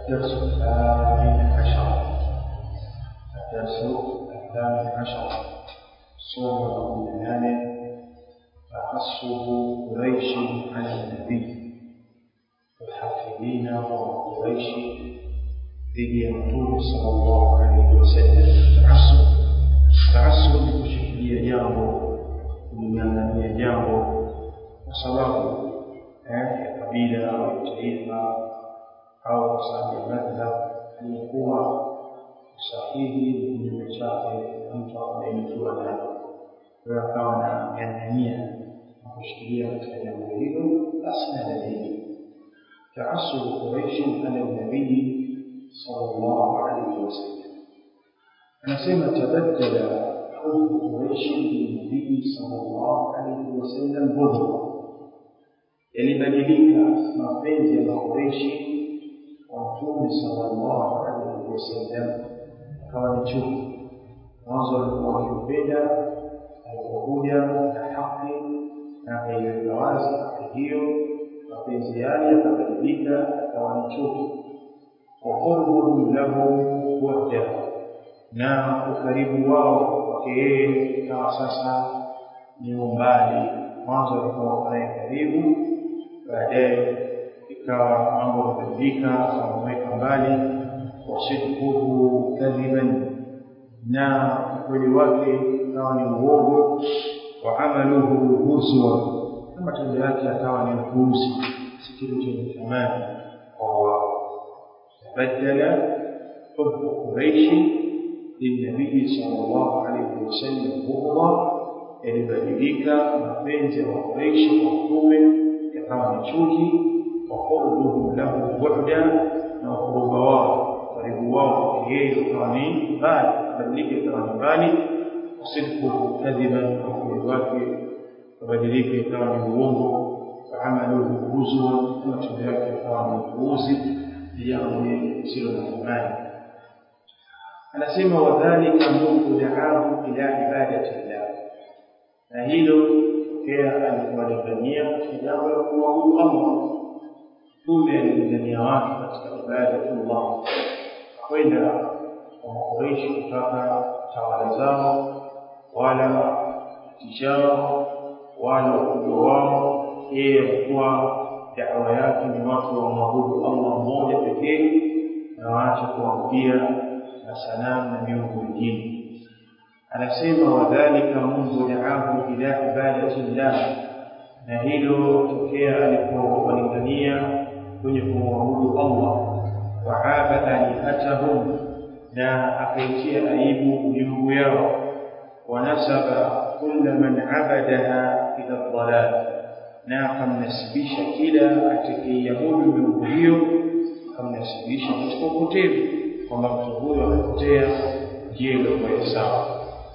الدرس الثامن عشر الدرس الثامن عشر صورة الإيمان تعصب قريش على النبي الحافظين وقريش dhidi ya mtume sallallahu alaihi wasallam taasub taasub ni kushikilia jambo kuling'ang'ania jambo kwa sababu ya kabila au taifa au kwa sababu ya madhhab aliyekuwa sahihi ni kinyume chake mtu akabainikiwa nayo kwayo akawa na ng'ang'ania na kushikilia katika jambo hilo basi na dalili taasubu quraishin ala nabii صلى الله عليه وسلم anasema tabaddala hubbu quraishi linabii sallallahu alaihi wasallam budhra yalibadilika mapenzi ya makureishi kwa mtume sallallahu alaihi wasallam akawa ni chuki mwanzo walikuwa wakimpenda alipokuja na haki na akaiweka wazi haki hiyo mapenzi yale yakabadilika akawa ni chuki وقربهم له وحده na ukaribu wao kwake yeye ikawa sasa ni umbali mwanzo alikuwa naye karibu baadaye ikawa mambo yamebadilika wameweka mbali wasidquhu kadhiban na ukweli wake ikawa ni uongo wa amaluhu huzwa na matendo yake akawa ni upuuzi si kitu chenye thamani kwa wao بدل حب قريش للنبي صلى الله عليه وسلم بغضا yalibadilika mapenzi ya wakureishi kwa mtume yakawa ni chuki wa qurbuhum lahu bu'da na ukuruba wao karibu wao kwake yeye ukawa ni mbali kabadilika ikawa ni mbali wasidquhu kadhiban na ukweli wake kabadilika ikawa ni uongo waamaluhu huzwa na matendo yake yakawa ni upuuzi jambo lisilo na thamani anasema wadhalika mungu daahu ila ibadati llah na hilo tokea alikuwalingania katika jambo la kumwabudu allah mtume alilingania watu katika ibadatullah kwenda kwa makureishi kutaka tawala zao wala tijao wala ukubwa wao yeye alikuwa dawa yake ni watu wamwabudu Allah mmoja pekee na waache kuabudia na sanamu na miungu mingine. Anasema wadhalika Mungu daahu ila ibadati llah, na hilo tokea alipowalingania kwenye kumwabudu Allah, waaba alihatahum, na akaitia aibu miungu yao, wanasaba kulla man abadaha ila dhalal na akamnasibisha kila atakayeiabudu miungu hiyo akamnasibisha katika upotevu kwamba mtu huyo amepotea njia iliyokuwa sawa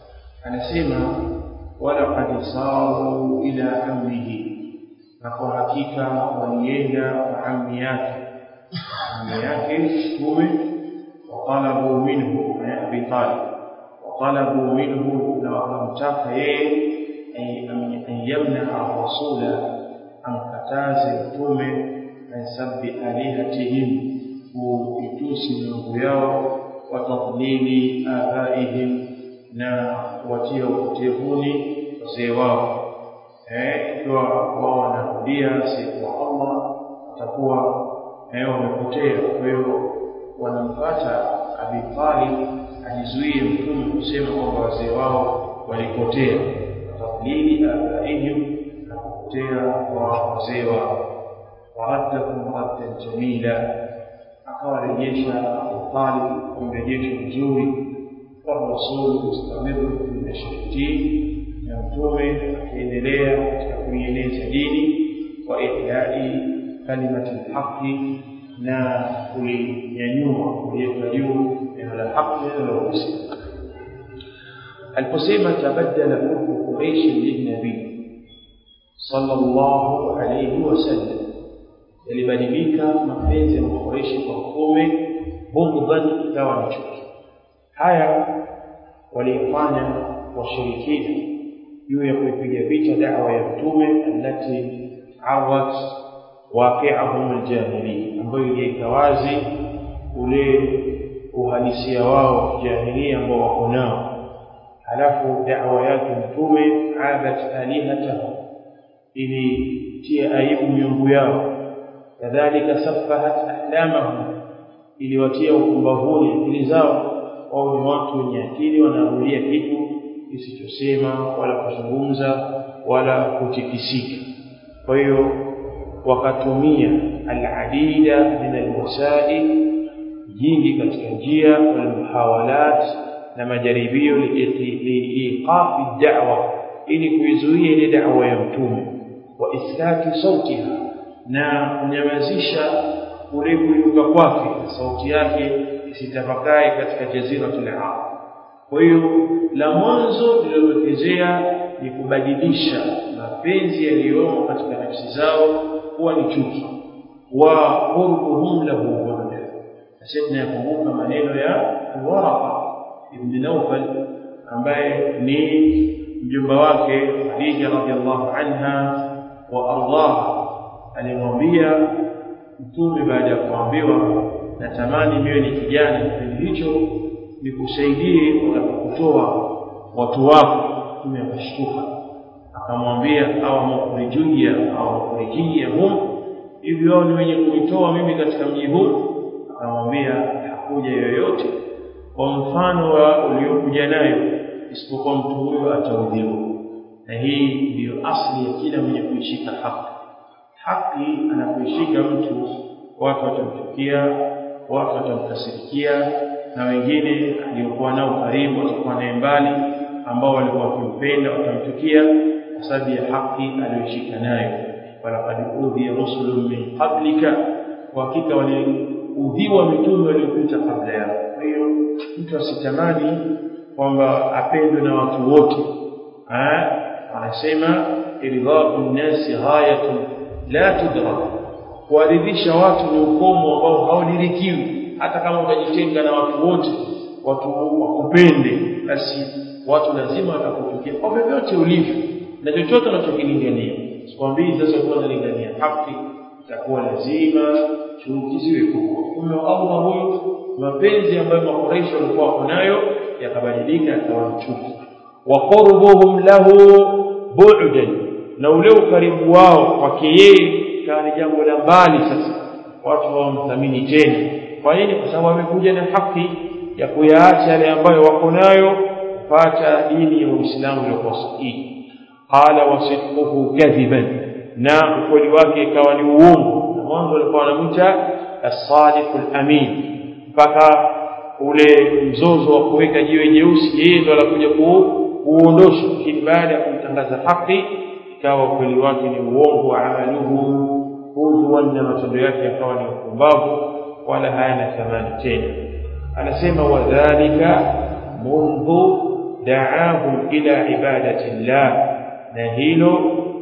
anasema walaqad saru ila ammihi na kwa hakika walienda kwa ammi yake ammi yake mtume watalabu minhu abi talib watalabu minhu na wakamtaka yeye an yamnaa rasula amkataze mtume an sabbi alihatihim kuitusi miungu yao watadlili abaihim na kuwatia upotevuni wazee wao ikiwa wao wanarudia siku wa allah watakuwa wamepotea kwa hiyo wanampata abi talib ajizuie mtume kusema kwamba wazee wao walipotea tadlili abaihim na kupotea kwa wazee wao waraddahum raddan jamila akawarejesha Abu Talib kwa mrejesho mzuri والرسول مستمر في نشر الدين na mtume akiendelea katika kuieneza dini wa ihyai kalimati lhaqi na kulinyanyua kuliweka juu neno la haki neno la uhusi aliposema tabaddala hubbu quraishi lilnabii sallallahu alayhi wasallam yalibadilika mapenzi ya makureishi kwa mtume bughdhan ikawa ni chuki haya walifanya washirikina juu ya kuipiga vita da'wa ya mtume allati arrat waqi'ahum aljahili ambayo iliweka wazi ule uhalisia wao wa kijahilia ambao wako nao halafu da'wa yake mtume abat alihatahu ilitia aibu miungu yao kadhalika safahat ahlamahum iliwatia ukumbavuni akili zao wao ni watu wenye akili wanaamulia kitu kisichosema wala kuzungumza wala kutikisika kwa hiyo wakatumia aladida min alwasail jingi katika njia walmuhawalat na majaribio liiqafi da'wa ili kuizuia ile da'wa ya mtume wa iskati sautiha na kunyamazisha kule kuinuka kwake sauti yake isitafakae katika jaziratul arab kwa hiyo la mwanzo lililotokezea ni kubadilisha mapenzi yaliyomo katika nafsi zao kuwa ni chuki wa qurbuhum lahu bughd sasa yakumbuka maneno ya Waraqa ibn Nawfal ambaye ni mjomba wake Khadija radhiallahu anha wa ardaha alimwambia mtume baada ya kuambiwa natamani miwe ni kijana kipindi hicho nikusaidie utakapotoa watu wako mtume akashtuka akamwambia au mukhrijia au mukhrijia hum hivi wao ni wenye kunitoa mimi katika mji huu akamwambia hakuja yoyote kwa mfano wa uliokuja nayo isipokuwa mtu huyo ataudhiwa na hii ndiyo asli ya kila mwenye kuishika haki haki anapoishika mtu watu watamchukia watu watamkasirikia na wengine aliokuwa nao karibu watakuwa naye mbali ambao walikuwa wakimpenda watamchukia kwa sababu ya haki aliyoshika nayo walaqad udhiya rusulun min qablika kwa hakika waliudhiwa mitume waliopita kabla yao kwa hiyo mtu asitamani kwamba apendwe na watu wote anasema irdhau nnasi ghayatun la tudrak kuwaridhisha watu ni ukomo ambao haudirikiwi hata kama utajitenga na watu wote watu wakupende basi watu lazima watakuchukia kwa vyovyote ulivyo na chochote unachokilingania sikwambii sasa kuwa nalingania haki itakuwa lazima chuki ziwe kubwa mtume wa Allah huyu mapenzi ambayo makuraishi walikuwa wako nayo yakabadilika yakawa chuki wa qurbuhum lahu bu'dan na ule ukaribu wao kwake yeye ikawa ni jambo la mbali sasa watu hawamthamini tena kwa nini kwa sababu amekuja na haki ya kuyaacha yale ambayo wako nayo kupata dini ya Uislamu iliyokuwa sahihi qala wasidquhu kadhiban na ukweli wake ikawa ni uongo na mwanzo walikuwa wanamwita as-sadiqul amin mpaka ule mzozo wa kuweka jiwe jeusi yeye ndo anakuja kuuondosha lakini baada ya kuitangaza haki ikawa ukweli wake ni uongo amaluhu hudhuwan na matendo yake yakawa ni upumbavu wala hayana thamani tena anasema wadhalika mundhu daahum ila ibadati llah na hilo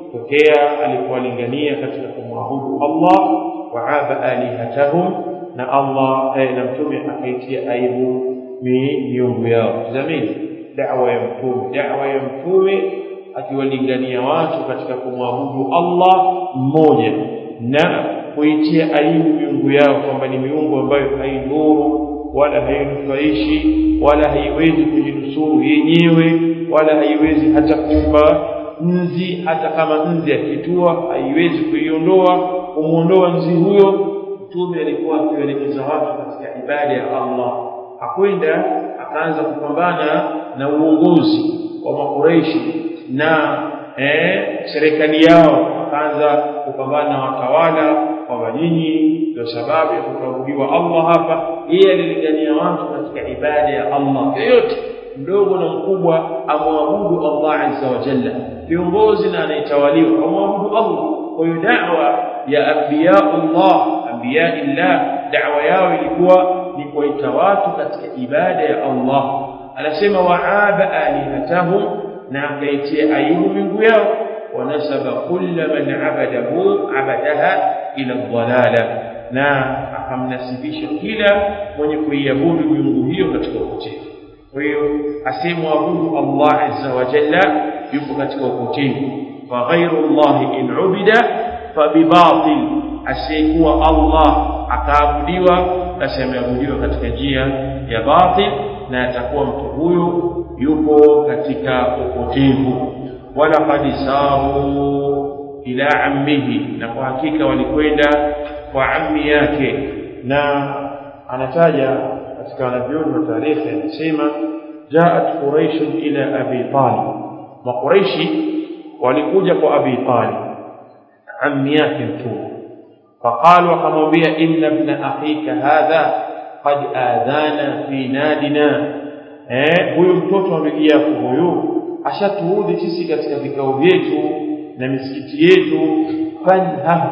tokea alipowalingania katika kumwabudu Allah waaba alihatahum na Allah eh, na mtume akaitia aibu miungu yao tazamini da'wa ya mtume da'wa ya mtume akiwalingania watu katika kumwabudu Allah mmoja na kuitia aibu miungu yao kwamba ni miungu ambayo haidhuru wala hainufaishi wala haiwezi kujinusuru yenyewe wala haiwezi hata kuumba nzi hata kama nzi akitua haiwezi kuiondoa kumuondoa nzi huyo mtume alikuwa akielekeza watu katika ibada ya Allah akwenda akaanza kupambana na uongozi wa makureishi na eh, serikali yao akaanza kupambana na watawala kwamba nyinyi ndio sababu ya kukabudiwa Allah hapa yeye alilingania watu katika ibada ya Allah yoyote mdogo na mkubwa amwabudu Allah azza wa jalla viongozi na anayetawaliwa amwabudu Allah kwa hiyo da'wa ya anbiyaullah anbiyaillah da'wa yao ilikuwa ni kuita watu katika ibada ya Allah anasema wa'aba alihatahum na akaitia aibu mingu yao wanasaba kulla man abadahu abadaha ila dhalala na akamnasibisha kila mwenye kuiabudu miungu hiyo katika upotevu kwa hiyo asemwabudu Allah azza wa jalla yupo katika upotevu fa ghairu Allah in ubida fa bibatil asiyekuwa Allah akaabudiwa basi ameabudiwa katika njia ya batil na atakuwa mtu huyo yupo katika upotevu wala qad saru ila ammihi na kwa hakika walikwenda kwa ammi yake na anataja katika wanavyoni wa tarehe anasema jaat quraish ila abi talib makuraishi walikuja kwa abi talib ammi yake mtume فقال وقالوا إن ابن أخيك هذا قد آذانا في نادنا eh huyu mtoto wa ndugu yako huyu ashatuudhi sisi katika vikao vyetu na misikiti yetu fanha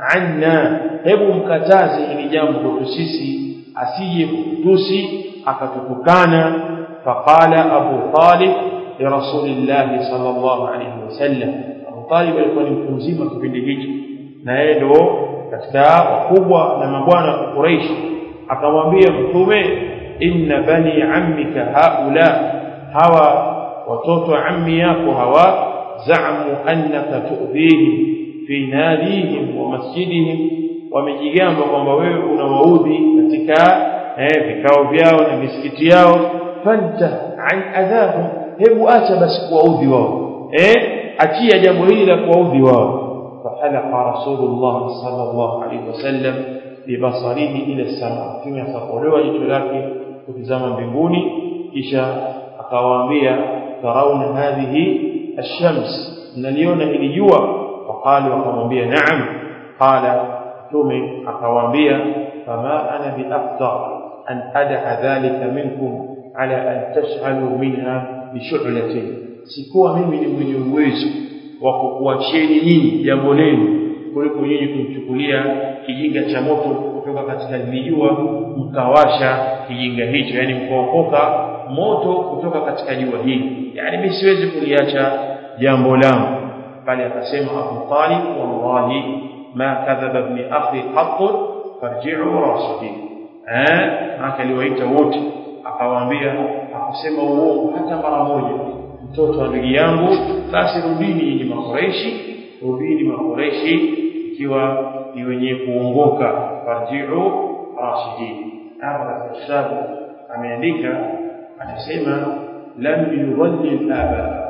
anna hebu mkataze hili jambo kwetu sisi asije kutusi akatutukana faqala abu talib li rasulillah sallallahu alayhi wasallam abu talib alikuwa ni mtu mzima kipindi hicho na yeye ndo katika wakubwa na mabwana wa Quraysh akamwambia mtume inna bani ammika haula hawa watoto wa ammi yako hawa zaamu annaka tu'dhihim fi nadihim wa masjidihim wamejigamba kwamba wewe unawaudhi katika eh, vikao vyao na misikiti yao fanta an adhahum hebu acha basi kuwaudhi wao eh achia jambo hili la kuwaudhi wao فحلق رسول الله صلى الله عليه وسلم ببصره إلى السماء ثم يتقولوا jicho lake kutizama mbinguni kisha akawaambia tarauna hadhihi ash-shams mnaliona hili jua waqali wakamwambia naam qala tume akawaambia fama ana biafdal an ad'a dhalika minkum ala an tash'alu minha bishu'latin sikuwa mimi ni mwenye uwezo wa kukuacheni nyinyi jambo lenu kuliko nyinyi kumchukulia kijinga cha moto kutoka katika jua mkawasha kijinga hicho yani mkaokoka moto kutoka katika jua hili yani mimi siwezi kuliacha jambo langu bali akasema Abu Talib wallahi ma kadhaba ibn akhi qat farji'u rashidin eh akaliwaita wote akawaambia akusema uongo hata mara moja mtoto wa ndugu yangu basi rudini ni makoreishi rudini makoreishi ikiwa ni wenye kuongoka farji'u rashidin hapa katika kitabu ameandika anasema lam yudhallil aba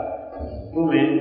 tume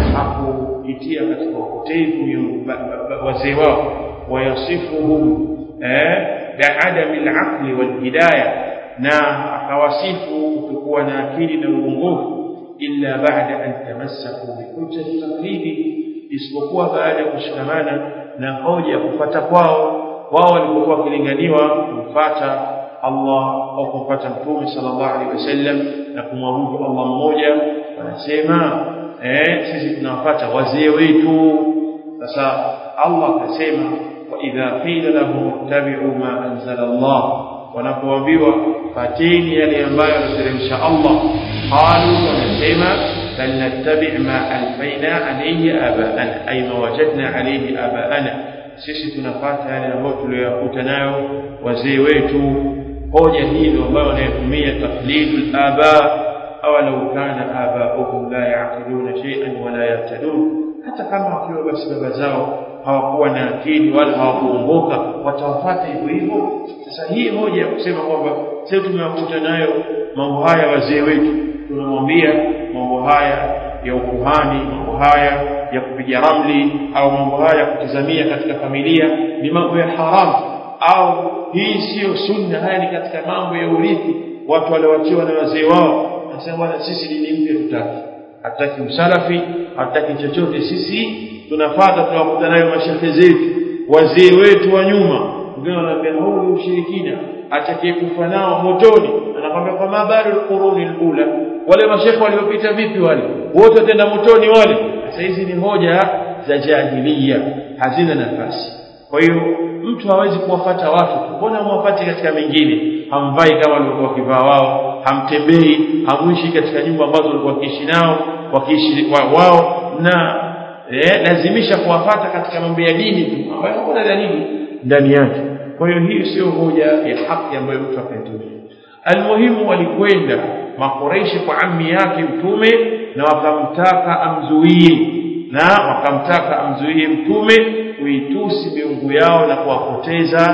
hakuitia katika upotevu wazee wao wayasifuhum eh bi'adami al-aqli wal-hidayah na akawasifu kutokuwa na akili na uongofu illa ba'da an tamassaku bi hujjati taqlidi isipokuwa baada ya kushikamana na hoja ya kufuata kwao wao walipokuwa wakilinganiwa kumfuata Allah au kumfuata Mtume sallallahu alaihi wasallam na kumwabudu Allah mmoja wanasema eh sisi tunawafuata wazee wetu sasa Allah akasema wa idha qila lahum ittabi'u ma anzala Allah wanapoambiwa fateni yale ambayo anateremsha Allah qalu wanasema bal nattabi' ma alfaina alayhi aba'ana ay ma wajadna alayhi aba'ana sisi tunafuata yale ambayo tuliyokuta nayo wazee wetu hoja hilo ambayo wanayotumia taqlidul aba aw law kana aba'uhum la ya'qiluna shay'an wa la yahtadun hata kama wakiwa basi baba zao hawakuwa na akili wala hawakuongoka watawafuata hivyo hivyo sasa hii hoja ya kusema kwamba sisi tumewakuta nayo mambo haya wazee wetu tunamwambia mambo haya ya ukuhani mambo haya ya kupiga ramli au mambo haya ya kutazamia katika familia ni mambo ya haramu au hii siyo sunna haya ni katika mambo ya urithi watu walioachiwa na wazee wao nasema bwana sisi dini mpya tutaki hataki usalafi hataki chochote sisi tunafuata tunawakuta nayo mashehe zetu wazee wetu wa nyuma wengine wanaambia huu ni ushirikina atakayekufa nao motoni anakwambia kwa mabari alquruni alula wale mashehe waliopita vipi wale wote watenda motoni wale sasa hizi ni hoja za jahiliya hazina nafasi kwa hiyo mtu hawezi kuwafata watu mbona mwafati katika mengine hamvai kama walikuwa wakivaa wao hamtembei hamuishi katika nyumba ambazo walikuwa wakiishi nao wakiishi wao na eh, lazimisha kuwafata katika mambo ya dini tu ambayo hakuna dalili ndani yake kwa hiyo hii sio hoja ya haki ambayo mtu akaitumia almuhimu walikwenda makoreishi kwa ammi yake mtume na wakamtaka amzuie na wakamtaka amzuie mtume kuitusi miungu yao na kuwapoteza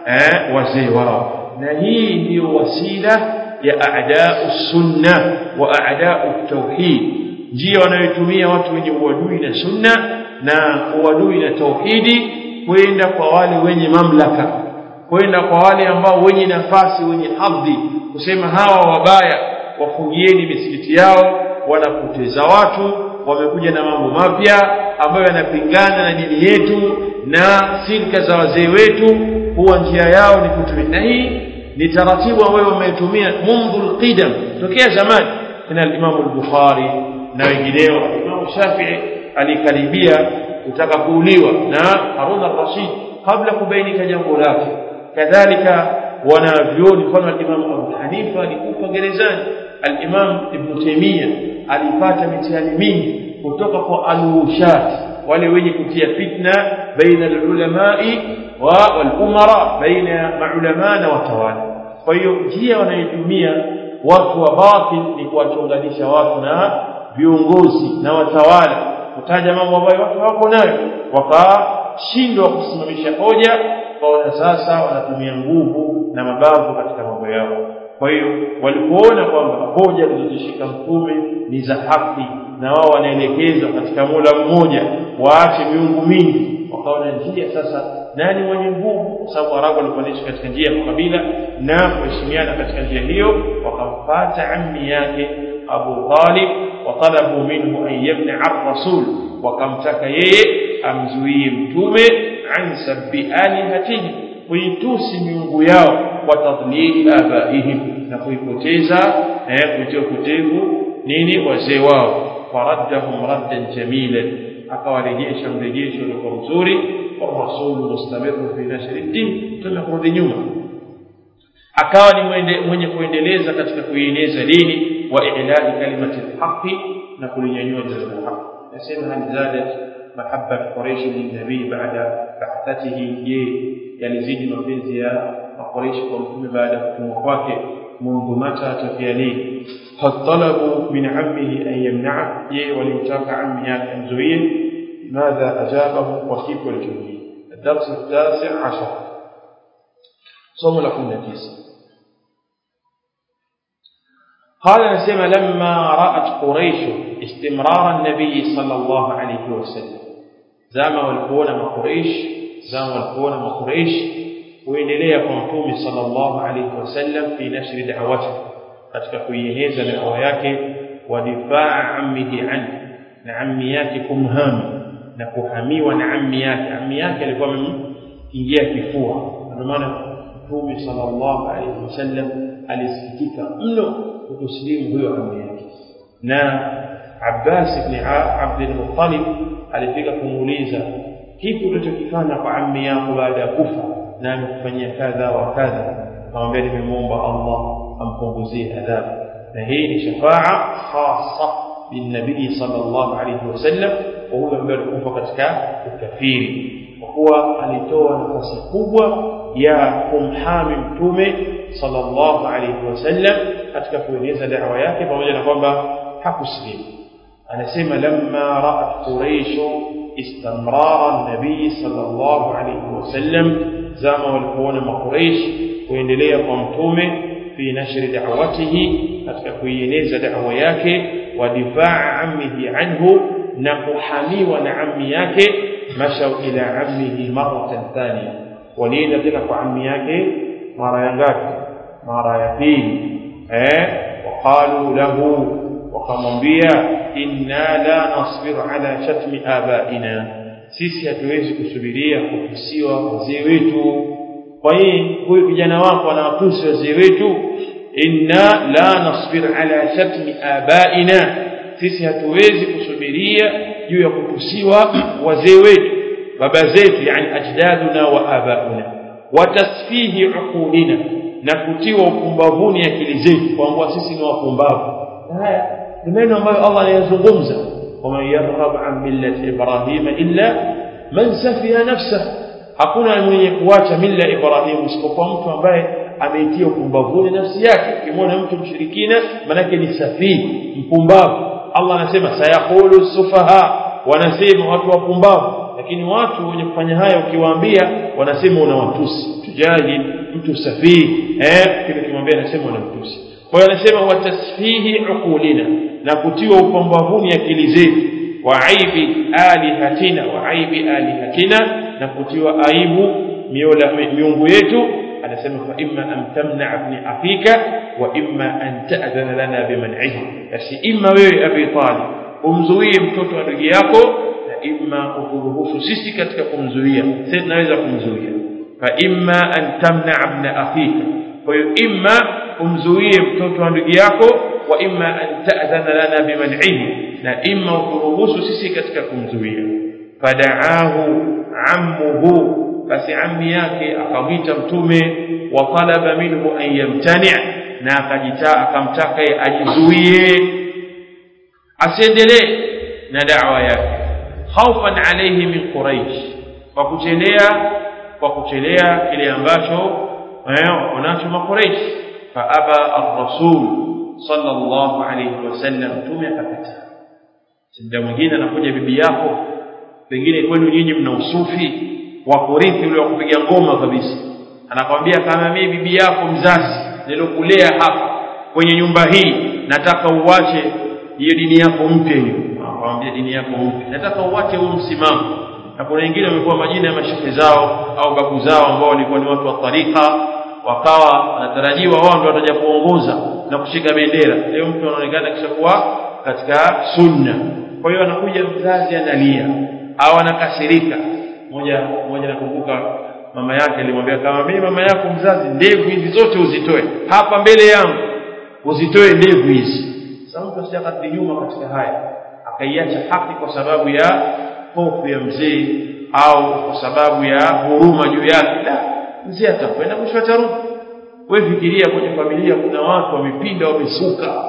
eh, wazee wao na hii ndiyo wasila ya a'da'u sunna wa a'da'u tauhid njia wanayotumia watu wenye uadui na sunna na uadui na tauhidi kwenda kwa wale wenye mamlaka kwenda kwa wale ambao wenye nafasi wenye hadhi kusema hawa wabaya wafungieni misikiti yao wanapoteza watu wamekuja na mambo mapya ambayo yanapingana na dini yetu na silka za wazee wetu huwa njia yao ni kutumia na hii ni taratibu ambayo wametumia mundhu alqidam tokea zamani kina al-Imam al-Bukhari na wengineo Imam Shafi'i alikaribia kutaka kuuliwa na Harun al-Rashid kabla kubainika jambo lake kadhalika wanavyoni mfano al-Imam Abu Hanifa alikufa gerezani al-Imam Ibn Taymiyyah alipata mitihani mingi kutoka kwa al-wushat wale wenye kutia fitna baina al-ulamai wa wal-umara baina maulama na watawala kwa hiyo njia wanayotumia watu wa batil ni kuwachonganisha watu na viongozi na watawala kutaja mambo ambayo watu hawako nayo wakashindwa kusimamisha hoja kwa sasa wanatumia nguvu na mabavu katika mambo yao kwa hiyo walipoona kwamba hoja zilizoshika mtume ni za haki na wao wanaelekezwa katika Mola mmoja waache miungu mingi wakaona njia sasa nani mwenye nguvu kwa sababu Arabu walikuwa wanaishi katika njia ya kabila na kuheshimiana katika njia hiyo wakampata ammi yake Abu Talib watalabu minhu an yamna ar-rasul wakamtaka yeye amzuie mtume an sabbi alihatihim kuitusi miungu yao wa tadlili abaihim na kuipoteza eh kuitia upotevu nini wazee wao faraddahum raddan jamilan akawarejesha mrejesho uliokuwa mzuri والرسول مستمر في نشر الدين tumekurudi nyuma akawa ni mwende, mwenye kuendeleza katika kuieneza dini wa i'la'i kalimati alhaqi na kulinyanyua neno la haki nasema hal zadat mahabba quraish linabii baada ba'athatihi je yalizidi mapenzi ya makoreshi kwa mtume baada ya kutumwa kwake mundu mata tafia lini hal talabu min ammihi an yamna'a je walimtaka ammi yake amzuie ماذا أجابه وكيف الجميل الدرس التاسع عشر صوم لكم نتيسة قال نسيما لما رأت قريش استمرار النبي صلى الله عليه وسلم زام والكون ما قريش زام والكون ما قريش وإنليه قمتوم صلى الله عليه وسلم في نشر دعوته katika kuieneza dawa yake wa difaa ammihi anhu na ammi yake kumhami na kuhamiwa na ammi yake ammi yake alikuwa amemkingia kifua ndio maana Mtume sallallahu alaihi wasallam alisikitika mno kutuslimu huyo ammi yake na Abbas ibn Abd al-Muttalib alifika kumuuliza kipi ulichokifanya kwa ammi yako baada ya kufa na amekufanyia kadha wa kadha akamwambia nimemuomba Allah ampunguzie adhabu na hii ni shafaa khassa بالنبي صلى الله عليه وسلم وهو ambaye alikufa katika ukafiri kwa kuwa alitoa nafasi kubwa ya kumhami mtume sallallahu alayhi wasallam katika kueneza da'wa yake pamoja na kwamba hakusilimu anasema lamma ra'at quraish istimrar an-nabi sallallahu alayhi wasallam zama walipoona makuraish kuendelea kwa mtume fi nashri da'watihi katika kuieneza da'wa yake ودفاع عمه عنه نقحميوا عمي yake مشوا الى عمه مره ثانيه ولينا tena kwa ammi yake mara ya ngapi mara ya pili eh وقالوا له wakamwambia inna la nasbiru ala shatmi abaina sisi hatuwezi kusubiria kutusiwa wazee wetu kwa hiyo huyu kijana wako anawatusi wazee wetu inna la nasbir ala shatmi abaina sisi hatuwezi kusubiria juu ya kutusiwa wazee wetu baba zetu yani ajdaduna wa abauna watasfihi uqulina na kutiwa upumbavuni akili zetu kwamba sisi ni wapumbavu haya ni maneno ambayo Allah anayazungumza waman yarghab an millati ibrahima illa man safiya nafsahu hakuna mwenye kuacha mila Ibrahim isipokuwa mtu ambaye ameitia upumbavuni nafsi yake ukimwona mtu mshirikina manake ni safii mpumbavu Allah anasema sayaqulu sufaha wanasema watu wapumbavu lakini watu wenye kufanya haya ukiwaambia wanasema unawatusi jahil mtu safihi eh kile kimwambia anasema unamtusi kwa hiyo anasema wa tasfihi uqulina na kutiwa upambavuni akili zetu wa aibi alihatina wa aibi alihatina na kutiwa aibu miungu yetu anasema fa imma an tamna ibn afika wa imma an ta'dhana lana biman'ihi basi imma wewe abi talib umzuie mtoto wa ndugu yako na imma uturuhusu sisi katika kumzuia sisi tunaweza kumzuia fa imma an tamna ibn afika kwa hiyo imma umzuie mtoto wa ndugu yako wa imma an ta'dhana lana biman'ihi na imma uturuhusu sisi katika kumzuia fadaahu ammuhu basi ammi yake akamwita mtume wa talaba minhu an yamtani na akajita akamtaka yeye ajizuie asiendelee na da'wa yake khaufan alayhi min quraish kwa kuchelea kwa kuchelea kile ambacho wanacho makuraish fa aba ar-rasul sallallahu alayhi wasallam mtume akakataa muda mwingine anakuja bibi yako pengine kwenu nyinyi mna usufi wa kurithi ule wa kupiga ngoma kabisa anakwambia kama mimi bibi yako mzazi nilokulea hapa kwenye nyumba hii nataka uwache hiyo dini yako mpya hiyo anakwambia dini yako mpya nataka uwache huu msimamo na kuna wengine wamekuwa majina ya mashehe zao au babu zao ambao walikuwa ni watu wa tarika wakawa wanatarajiwa wao ndio wataja kuongoza na kushika bendera leo mtu anaonekana kishakuwa katika sunna kwa hiyo anakuja mzazi analia au anakasirika moja moja nakumbuka mama yake alimwambia kama mimi mama yako mzazi ndevu hizi zote uzitoe hapa mbele yangu uzitoe ndevu hizi sasa mtu asijakati nyuma katika haya akaiacha haki kwa sababu ya hofu ya mzee au kwa sababu ya huruma juu yake la mzee atakwenda mwisho atarudi wewe fikiria kwenye familia kuna watu wamepinda wamesuka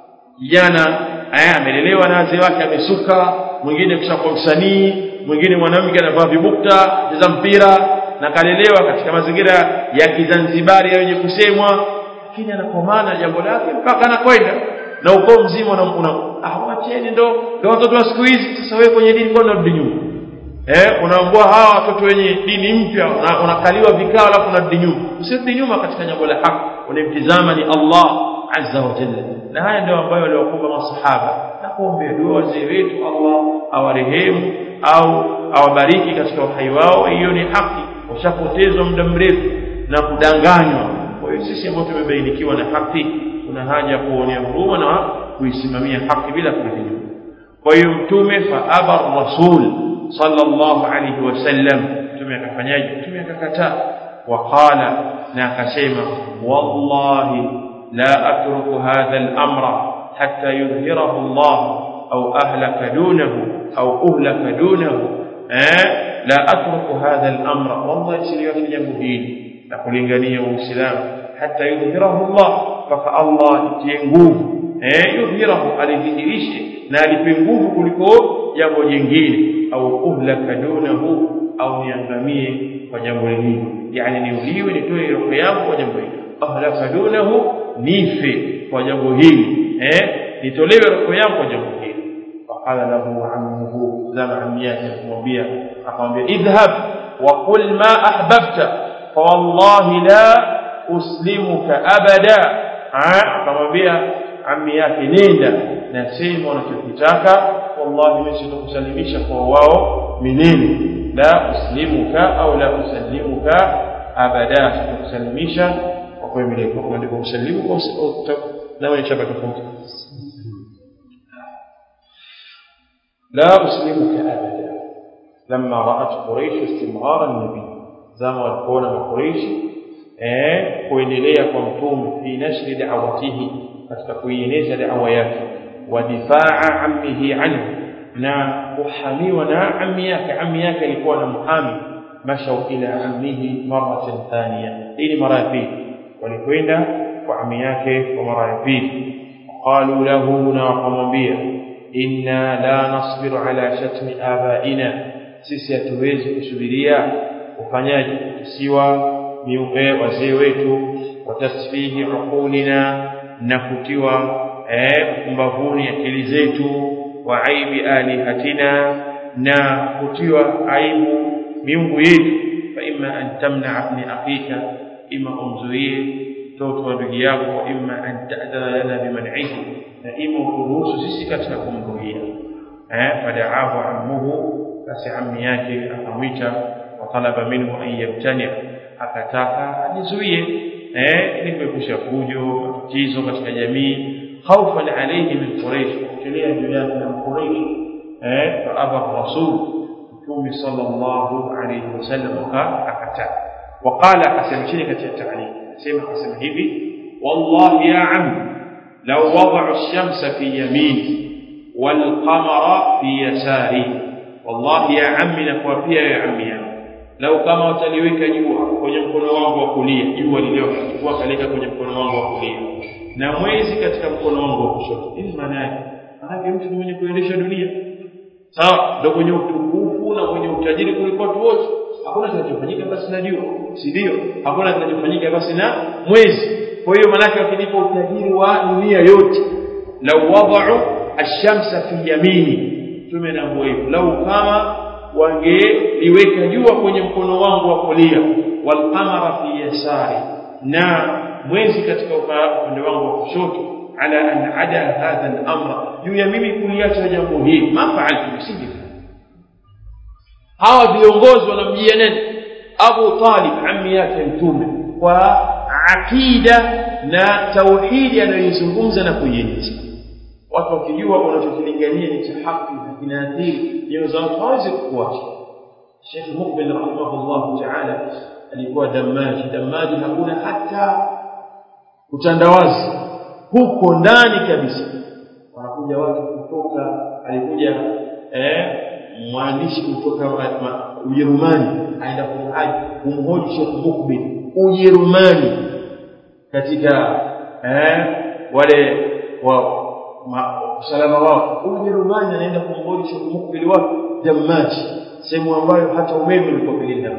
kijana aya amelelewa na wazee wake amesuka mwingine kishakuwa msanii mwingine mwanamke anavaa vibukta cheza mpira na kalelewa katika mazingira ya kizanzibari yenye kusemwa lakini anakomana jambo lake mpaka anakwenda na ukoo mzima una awacheni ndo ndo watoto wa siku hizi sasa wewe kwenye dini kwa unarudi nyuma eh unaambua hawa watoto wenye dini mpya unakaliwa vikao alafu unarudi nyuma usirudi nyuma katika jambo la haki unamtizama ni Allah azza wa jalla na haya ndio ambayo waliwakumba masahaba na kuombea dua wazee wetu Allah awarehemu au awabariki katika uhai wao hiyo ni haki washapotezwa muda mrefu na kudanganywa kwa hiyo sisi ambao tumebainikiwa na haki kuna haja ya kuonea huruma na kuisimamia haki bila kurudi nyuma kwa hiyo mtume fa aba rasul sallallahu alayhi wasallam mtume akafanyaje mtume akakataa waqala na akasema wallahi la atruku hadha al-amra hatta yudhhirahu Allah au ahlaka dunahu au uhlaka dunahu eh la atruku hadha al-amra wallahi siliwachi jambo hili na kulingania uislamu hatta yudhhirahu Allah mpaka Allah itie nguvu eh yudhhirahu alidhihirishe na alipe nguvu kuliko jambo jingine au uhlaka dunahu au niangamie kwa jambo lingine yani niuliwe nitoe roho yangu kwa jambo hili ahlaka dunahu nife kwa jambo hili eh nitolewe roho yangu kwa jambo hili faqala lahu ammuhu zama ammi yake akamwambia akamwambia idhhab wa qul ma ahbabta fa wallahi la uslimuka abada akamwambia ammi yake nenda na sema unachokitaka wallahi mimi sitakusalimisha kwa wao milele la uslimuka au la usallimuka abada sitakusalimisha kwa kwa milele kwa kuandika usalimu kwa na wewe chapa tofauti لا أسلمك أبدا لما رأت قريش استمرار النبي زما والكون قريش eh kuendelea kwa mtume fi nashri da'watihi katika kuieneza da'wa yake wa difaa ammihi anhu na kuhamiwa na ammi yake ammi yake alikuwa na muhami mashau ila ammihi maratan thaniya hii ni mara ya pili walikwenda kwa ammi yake kwa mara ya pili qalu lahu na wakamwambia inna la nasbiru ala shatmi abaina sisi hatuwezi kusubiria ufanyaji kusiwa miupe wazee wetu watasfihi uqulina na kutiwa mbavuni akili zetu wa aibi alihatina na kutiwa aibu miungu yetu fa imma an tamna ibn akhika ima umzuie mtoto wa ndugu yako wa imma an ta'dana lana biman'ihi na ima kuruhusu sisi katika kumzuia eh fada'ahu ammuhu basi ammi yake akamwita wa talaba minhu an yamtani akataka ajizuie eh ili kuepusha fujo matatizo katika jamii خوفا عليه من قريش وكليه جيات من قريش فأبى الرسول متوم صلى الله عليه وسلم أكتا وقال قسم شركة التعليم سيما قسم هبي والله يا عم لو وضعوا الشمس في يميني والقمر في يساري والله يا عمي نكوافيا يا عمي لو kama wataliweka jua kwenye mkono wangu wa kulia jua liliokuwa kaleka kwenye mkono wangu wa kulia na mwezi katika mkono wangu wa kushoto nini maana yake maana mtu mwenye kuendesha dunia sawa ndio mwenye utukufu na mwenye utajiri kuliko watu wote hakuna kinachofanyika basi na jua si ndio hakuna kinachofanyika basi na mwezi kwa hiyo maana wakinipa utajiri wa dunia yote lau wada'u ash-shamsa fi yamini tume na hivyo lau kama wangeliweka jua kwenye mkono wangu wa kulia wal qamara fi yasari na mwezi katika upande wangu wa kushoto ala an ada hadha al-amra juu ya mimi kuliacha jambo hili ma fa'altu nisingefanya hawa viongozi wanamjia nani Abu Talib ammi yake mtume kwa akida na tauhidi anayoizungumza na kuieneza watu wakijua unachokilingania ni cha haki na kinaathiri nyoyo za watu hawezi kukuacha Sheikh Mukbil rahimahullah ta'ala alikuwa damaji damaji hakuna hata utandawazi huko ndani kabisa wanakuja watu kutoka alikuja eh mwandishi kutoka Ujerumani aenda kumhaji kumhoji Sheikh Mukbil Ujerumani katika eh wale wa usalama wao Ujerumani anaenda kumhoji Sheikh Mukbil wa Damaji sehemu ambayo hata umeme ulikuwa pengine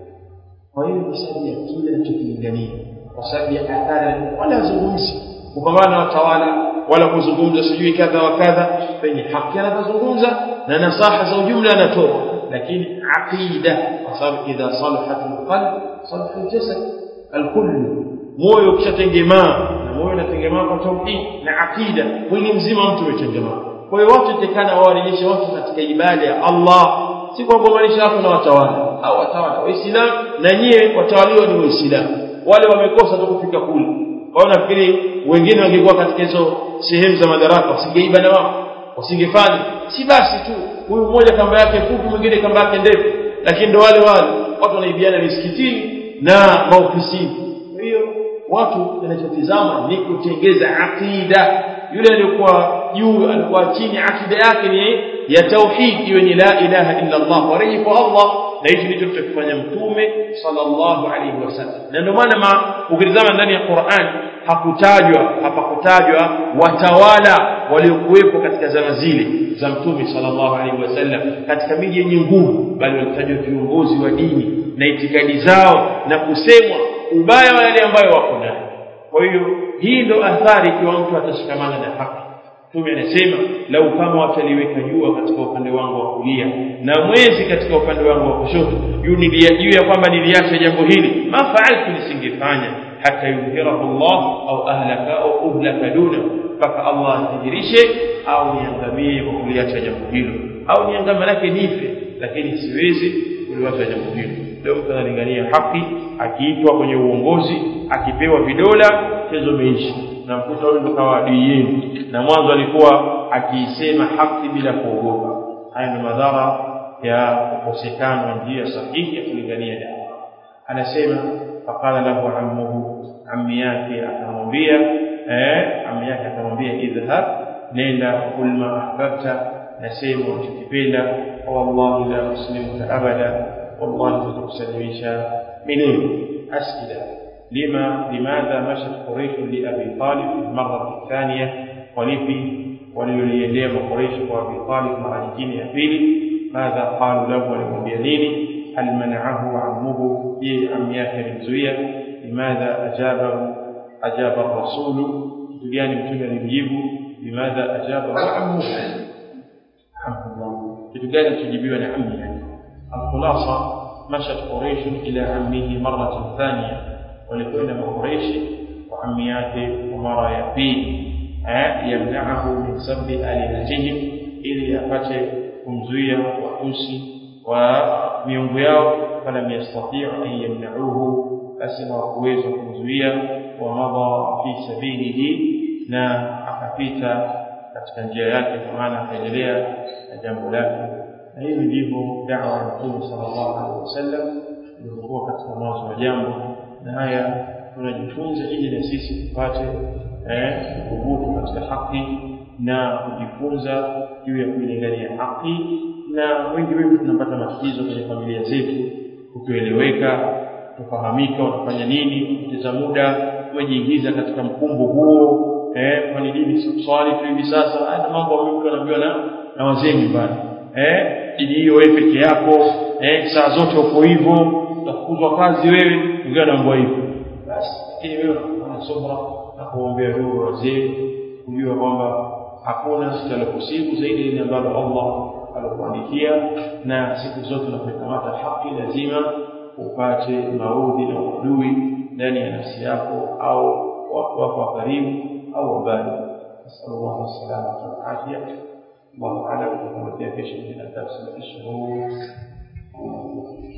kwa hiyo kwa sababu ya kile anachokilingania kwa sababu ya athari wala zungumzi kupambana na watawala wala kuzungumza sijui kadha wa kadha penye haki anazungumza na nasaha za ujumla anatoa lakini aqida kwa sababu idha salahat alqalb salaha aljasad alkull moyo ukishatengemaa na moyo unatengemaa kwa tauhid na aqida mwili mzima mtu umetengemaa kwa hiyo watu tekana wawarejeshe watu katika ibada ya Allah si kwa kuunganisha watu na watawala au watawala waislamu na nyie watawaliwa ni waislamu wale wamekosa tu kufika kule kwa hiyo nafikiri wengine wangekuwa katika hizo sehemu za madaraka wasingeiba na wao wasingefanya si basi tu huyu mmoja kamba yake fupi mwingine kamba yake ndefu lakini ndo wale wale watu wanaibiana misikitini na maofisini kwa hiyo watu kinachotizama ni kutengeza akida yule aliyokuwa juu alikuwa chini akida yake ni ya tauhid iwe ni la ilaha illa Allah wareji kwa Allah na hicho ndicho tutakifanya mtume sallallahu alaihi wasallam na ndio maana ukitazama ndani ya Qur'an hakutajwa hapakutajwa watawala waliokuwepo katika zama zile za mtume sallallahu alaihi wasallam katika miji yenye nguvu bali walitajwa viongozi wa dini na itikadi zao na kusemwa ubaya wa yale ambayo wako nayo kwa hiyo hii ndo athari ikiwa mtu atashikamana na haki Mtume anasema lau kama wataliweka jua katika upande wangu wa kulia na mwezi katika upande wangu wa kushoto juu ya kwamba niliacha jambo hili ma fa'altu nisingefanya hata yudhhirahu Allah au ahlaka au uhlaka duna mpaka Allah athihirishe au niangamie kwa kuliacha jambo hilo au niangamie lake nife lakini siwezi kuliacha jambo hilo leo mtu analingania haki akiitwa kwenye uongozi akipewa vidola chezo meishi na mkuta huyu ndo kawa adui yenu na mwanzo alikuwa akiisema haki bila kuogopa haya ni madhara ya kukosekana njia sahihi ya kulingania dawa anasema faqala lahu ammuhu ammi yake akamwambia eh ammi yake akamwambia idhhab nenda kul ma ahbabta nasema unachokipenda wallahi la muslimuka abada wallahi tutakusalimisha milele asila لما لماذا مشت قريش لأبي طالب المرة الثانية ولفي وليليليه قريش وأبي طالب مع الجين يقيل ماذا قالوا له ولمبينين هل منعه عمه في عمياك الزوية لماذا أجابه أجاب الرسول يعني متى نجيبه لماذا أجابه عمه الحمد لله kitu gani tujibiwa na ammi yake alkhulasa mashat quraish ila ammihi maratan thaniya walikwenda makureishi kwa ammi yake kwa mara ya pili yamnaahu min sabbi alihatihim ili apate kumzuia watusi wa miungu yao falam yastatiu an yamnauhu basi hawakuweza kumzuia wa madha fi sabilihi na akapita katika njia yake kwa maana akaendelea na jambo lake na hivi ndivyo dawa ya mtume sallallahu alaihi wasallam ilivyokuwa katika mwanzo wa jambo na haya tunajifunza ili na sisi tupate kubutu katika haki na kujifunza juu ya kuilingania haki na wengi wetu tunapata matatizo kwenye familia zetu kukieleweka kufahamika unafanya nini kupoteza muda umejiingiza katika mkumbo huo eh kwani dini swali tu hivi sasa hata mambo ambayo mtu anaambiwa na na wazee nyumbani eh dini hiyo wewe peke yako eh saa zote uko hivyo utafukuzwa kazi wewe wengine wanaambiwa hivyo basi lakini wewe unakuwa subra na kuombea dua wazee kujua kwamba hakuna sitalokusibu zaidi ile ambalo Allah alikuandikia na siku zote unapokamata haki lazima upate maudhi na uadui ndani ya nafsi yako au watu wako wa karibu au mbali nasallallahu alaihi والعافيه الله اعلم وكما في شيء من الدرس الاشهر